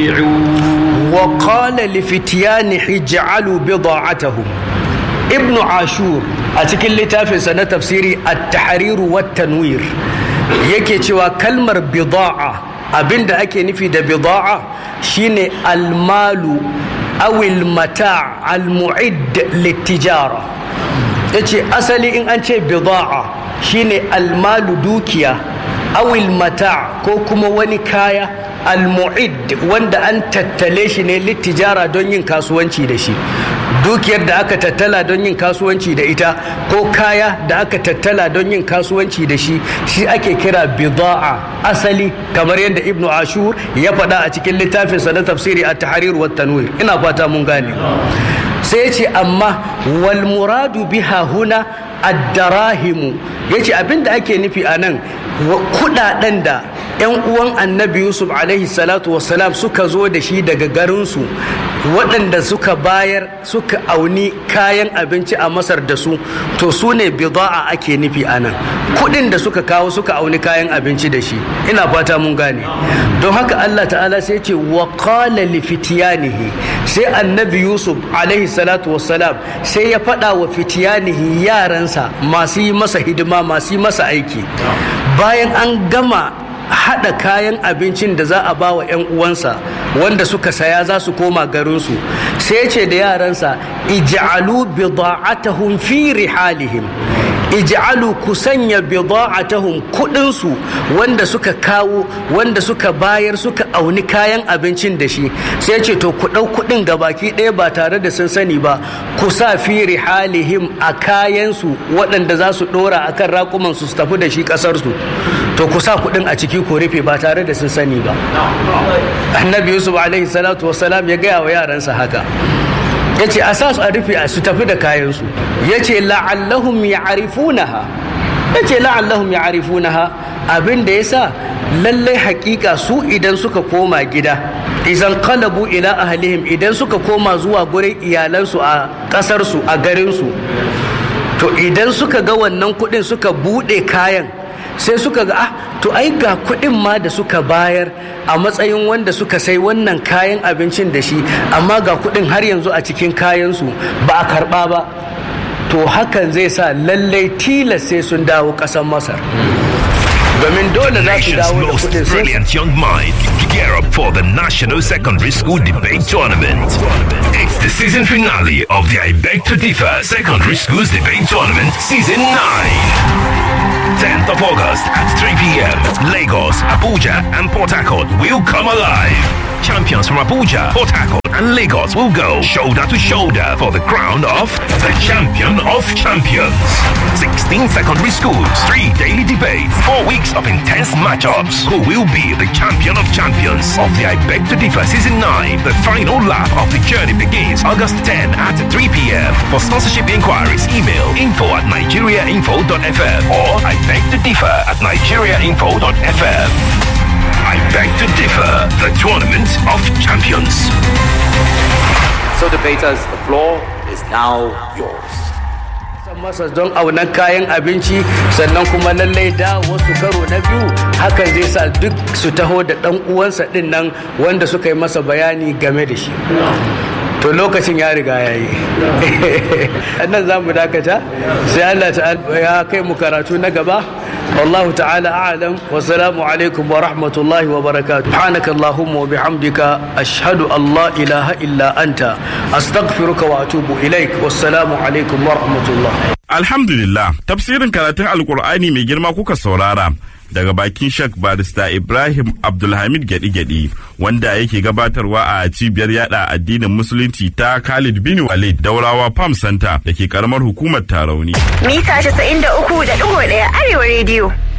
راجعون وقال لفتيانه اجعلوا بضاعتهم ابن عاشور a cikin littafinsa na tafsiri at-tahriru wat tanwir yake cewa kalmar bida'a abinda ake nufi da bida'a shine almalu awil mata' almu'id littijara yace asali in an ce bida'a shine almalu dukiya awil mata' ko kuma wani kaya almu'id wanda an tattale shi ne littijara don yin kasuwanci da shi dukiyar da aka tattala don yin kasuwanci da ita ko kaya da aka tattala don yin kasuwanci da shi shi ake kira bida'a asali kamar yadda ibnu ashur ya faɗa a cikin littafinsa na tafsiri a tahrir wa tanwir ina fata mun gane sai ce amma wal muradu biha huna ad-darahimu yace abinda ake nufi a nan kudaden da yan uwan annabi yusuf alaihi salatu wassalam suka zo da shi daga garinsu waɗanda suka bayar suka auni kayan abinci a masar da su to su ne bida'a ake nufi a nan kuɗin da suka kawo suka auni kayan abinci da shi ina fata mun gane don haka allah ta'ala sai ce wa qala li fitiyanihi sai annabi yusuf alaihi salatu wassalam sai ya faɗa wa fitiyanihi yaransa masu yi masa hidima masu yi masa aiki bayan an gama haɗa kayan abincin da za a ba wa 'yan uwansa wanda suka saya za su koma garinsu sai ce da yaransa ij'alu bida'atahum fi rihalihim ij'alu ku sanya bida'atahum kudinsu wanda suka kawo wanda suka bayar suka auni kayan abincin da shi sai ce to ku ɗau kudin gabaki ɗaya ba tare da sun sani ba ku sa fi rihalihim a kayansu waɗanda za su ɗora akan raƙuman su tafi da shi ƙasarsu to ku sa kudin a ciki ku rufe ba tare da sun sani ba annabi yusuf alaihi salatu wasalam ya gaya wa yaransa haka ya ce a sa su a rufe su tafi da kayansu ya ce la'allahum ya'rifunaha ya ce la'allahum ya'rifunaha abin da ya sa lallai hakika su idan suka koma gida idan kalabu ila ahlihim idan suka koma zuwa gurin iyalansu a ƙasarsu a garinsu to idan suka ga wannan kuɗin suka buɗe kayan sai suka ga ah to ai ga kuɗin ma da suka bayar a matsayin wanda suka sai wannan kayan abincin da shi amma ga kuɗin har yanzu a cikin kayansu ba a karɓa ba to hakan zai sa lallai tilas sai sun dawo ƙasar masar domin dole za su Nation's dawo da most kuɗin sai brilliant young minds gear up for the National Secondary School Debate Tournament. It's the season finale of the I Beg to Differ Secondary Schools Debate Tournament Season 9. 10th of August at 3 p.m. Lagos, Abuja, and Port Harcourt will come alive. Champions from Abuja, Port Harcourt, and Lagos will go shoulder to shoulder for the crown of the champion of champions. 16 secondary schools, three daily debates, four weeks of intense matchups. Who will be the champion of champions of the I Beg to Differ Season 9? The final lap of the journey begins August 10 at 3 p.m. For sponsorship inquiries, email info at nigeriainfo.fm or I beg to differ at nigeriainfo.fm. I beg to differ, the tournament of champions. So, debaters, the floor is now yours. san masa don aunan kayan abinci sannan kuma lallai da wasu karo na biyu hakan zai sa duk su taho da dan uwansa din nan wanda suka yi masa bayani game da shi to lokacin ya riga ya yi nan za mu dakata sai Allah ta'ala ya kai mu karatu na gaba والله تعالى أعلم والسلام عليكم ورحمة الله وبركاته سبحانك اللهم وبحمدك أشهد أن لا إله إلا أنت أستغفرك وأتوب إليك والسلام عليكم ورحمة الله Alhamdulillah, tafsirin karatun Alkur'ani mai girma kuka saurara daga bakin Shek Barista Ibrahim Abdulhamid Gyaɗi-Gyaɗi wanda yake gabatarwa a cibiyar yada addinin Musulunci ta Khalid bin Walid Daurawa Farm Center da ke karamar hukumar Tarauni. Mita 93.1 Arewa Radio.